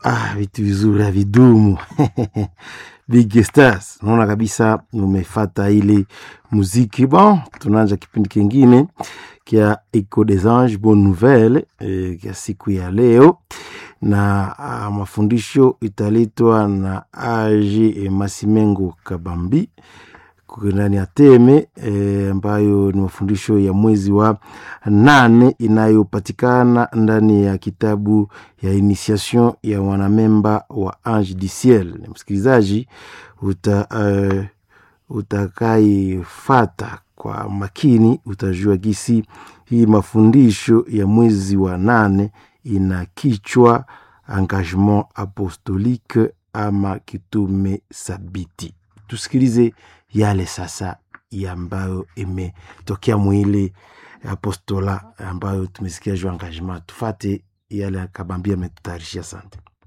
Ah, vitu vizuri havidumu. Big Stars, naona kabisa umefata ile muziki. Bon, tunaanza kipindi kingine kia Eco des Anges Bonne Nouvelle eh, kia siku ya leo na ah, mafundisho italetwa na Age Masimengo Kabambi ndani ya Teme eh, ambayo ni mafundisho ya mwezi wa nane inayopatikana ndani ya kitabu ya initiation ya wanamemba wa Ange du Ciel. Msikilizaji uta, uh, utakaifata kwa makini utajua gisi hii mafundisho ya mwezi wa nane ina kichwa engagement apostolique ama kitume sabiti. Tusikilize yale sasa ambayo imetokea mwili apostola ambayo tumesikia juu engagement. Tufate yale Kabambi ametutayarishia. Asante.